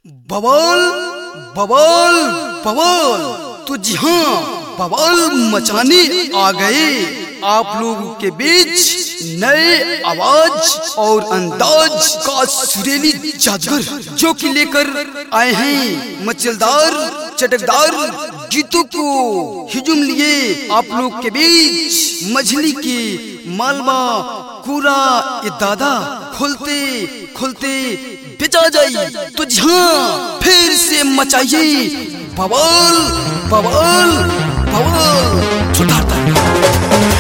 बवाल बवाल बवाल तो जी हाँ बवाल मचाने आ गए आप लोगों के बीच नए आवाज और अंदाज का सुरीली जादगर जो कि लेकर आए हैं मचलदार चटकदार गीतों को हिजुम लिए आप लोग के बीच मछली की मालवा पूरा ये दादा खोलते खोलते बेचा जाई तो हाँ फिर से मचाइए बवाल बवाल बवाल छुटाता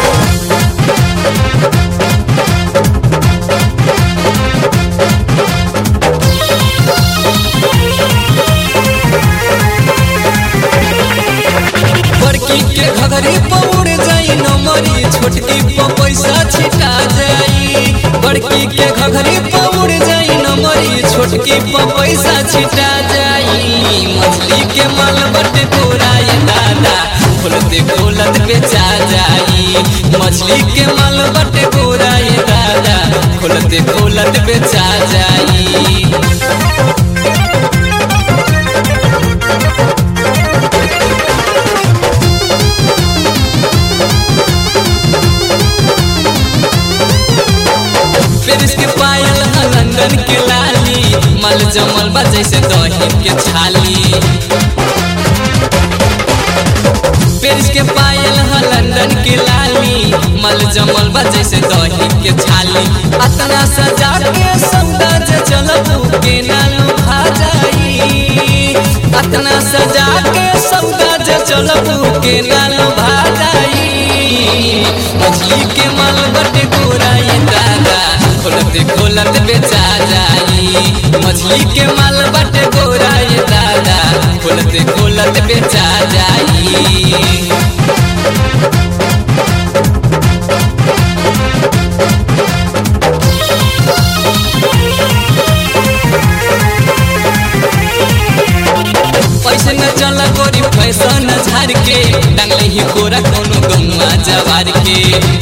बड़की के घघरी पौड़ जाई नमरी छोटकी प पैसा छिटा जाई बड़की के घघरी पौड़ जाई नमरी छोटकी प पैसा छिटा जाई मछली के माल बटे तोरा ये दादा खोलते खोलत बेचा जाई मछली के माल बटे तोरा ये दादा खोलते खोलत बेचा जाई पेरिस के पायल ह लंदन के लाली मल जमल बा जैसे दही के छाली पेरिस के पायल ह लंदन के लाली मल जमल बा जैसे दही के छाली अतना सजा के सौदा जे चलब के नालू खा जाई अतना सजा के सौदा जे चलब के नालू भा जाई मछली के माल बटे गोरा ये दादा खोलते खोलत बेचा जाई मछली के माल बटे गोरा ये दादा खोलते खोलत बेचा जाई पैसे न चला गोरी फैशन झार के डांगले ही गोरा कोनो गौवा जवार के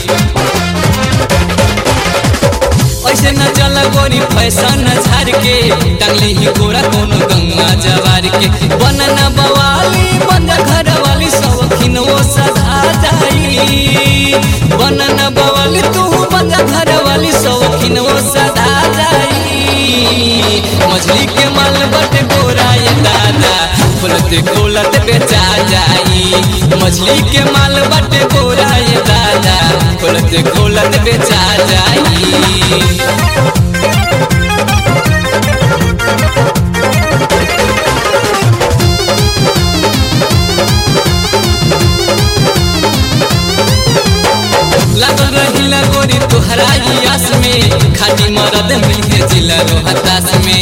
ऐसे न चला गोरी फैशन झार के डांगले ही गोरा कोनो गौवा जवार के बनना बवाली बंद घर वाली शौकीन वो सधा जाई बनना बवाली तू बंद घर वाली शौकीन वो सधा जाई मछली के माल बटे गोरा ये दादा खोलते खोलत बेचा जाई मछली के माल बटे गोरा ये दादा खोलते खोलत बेचा जाई लागल रहिला गोरी तोहरा आस में खाटी मरद मिलके जिला रोहतास में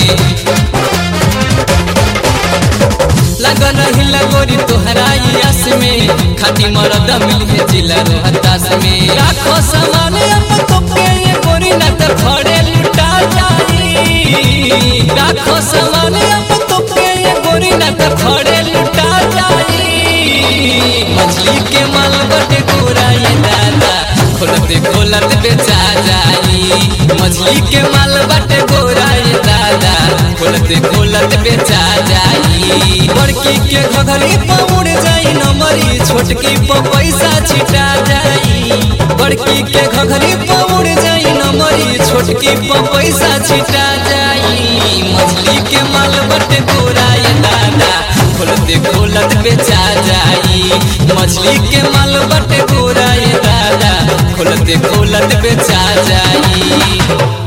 लागल रहिला गोरी तोहरा आस में खाटी मरद मिलके जिला रोहतास में राखो सामान अपन तोके ये गोरी न त खड़े लुटा जाई राखो सामान अपन तोके ये गोरी न त खड़े लुटा जाई मछली के माल बटे गोरा ये दादा खोलते खोलत बेचा जाई मछली के माल बटे गोरा ये दादा खोलते खोलत बेचा जाई बड़की के घघरी पौड़ जाई नमरी छोटकी प पैसा छिटा जाई बड़की के घघरी पौड़ जाई नमरी छोटकी प पैसा छिटा जाई मछली के माल बटे गोरा ये दादा खोलते खोलत बेचा जाई मछली के माल बटे गोरा ये दादा खोलते खोलत बेचा जाई